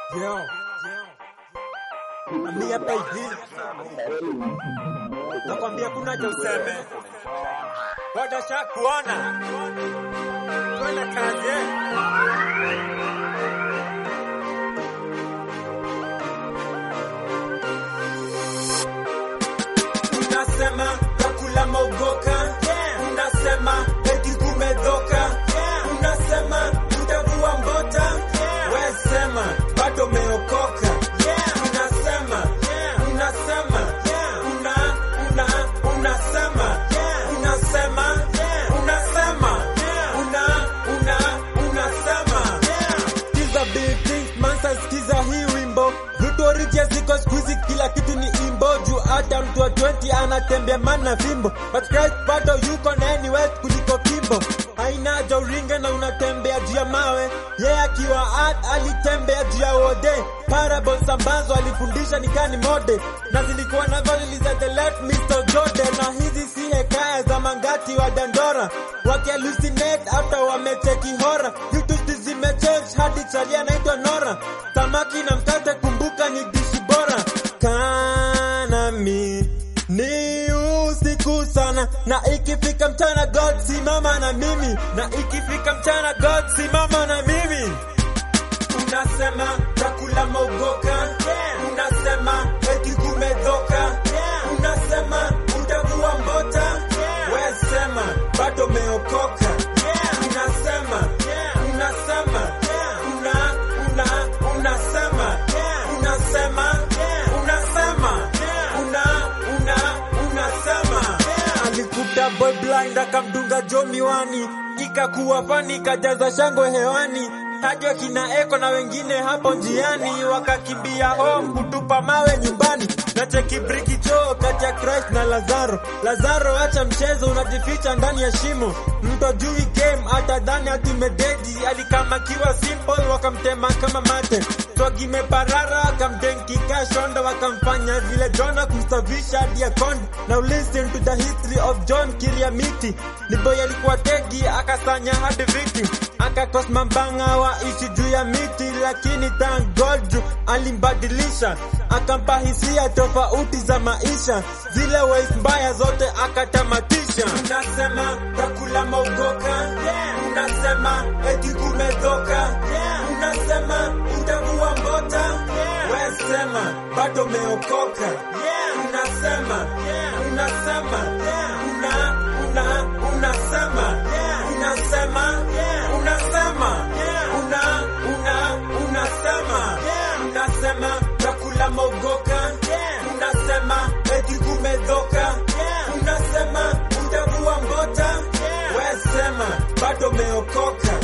Yo. Ami hapa hivi. Nakwambia kuna cha useme. Bado shakuona. Twende kazi. eh? Unasema takula maugoka. Unasema eti kumedhoka. Unasema utavua mbota. We sema bado umeokoka. Unasema unasema una una unasema unasema unasema una una unasema Skiza big things, mansa skiza hii wimbo vitu orija ziko squeezy kila kitu ni imbo juu hata mtu wa 20 anatembea mana fimbo but Christ bado yuko na anywhere kuliko kimbo haina haja uringe na unatembea juu ya mawe ye yeah, akiwa art alitembea juu ya wode parables ambazo alifundisha nikani mode na zilikuwa na valili za the late Mr. Jordan na hizi si hekaya za mangati wa dandora wakihallucinate after wamecheki hora vitu zimechange hadi chali anaitwa Nora samaki na mkate kumbuka ni dishi bora kanami ni usiku sana na ikifika mchana God simama na mimi na ikifika mchana God simama na mimi unasema takula maugoka unasema eti kumedhoka unasema utavua mbota we sema bado umeokoka unasema unasema una una unasema unasema unasema una una unasema alikuta boy blind akamdunga jo miwani ikakuwa fani ikajaza shangwe hewani hadi wakina eko na wengine hapo njiani wakakimbia home kutupa mawe nyumbani na cheki briki choo kati ya Christ na Lazaro. Lazaro, acha mchezo, unajificha ndani ya shimo. Mtu ajui game, atadhani ati mededi. Alikamakiwa simple, wakamtema kama mate. Swagi meparara, akamdenkika shondo, wakamfanya vile Jona kumstavisha hadi ya kondo. Now listen to the history of John Kiriamiti. Ni boy alikuwa tegi, akasanya hadi viti, akakos mambanga waishi juu ya miti, lakini thank God juu alimbadilisha, akampa hisia tofauti za maisha, zile ways mbaya zote akatamatisha. Unasema takula maugoka, unasema eti kumedhoka, unasema utavua mbota, we sema bado umeokoka, unasema unasema una una unasema unasema unasema una una unasema unasema takula maugoka unasema eti kumedhoka unasema utavua mbota we sema bado umeokoka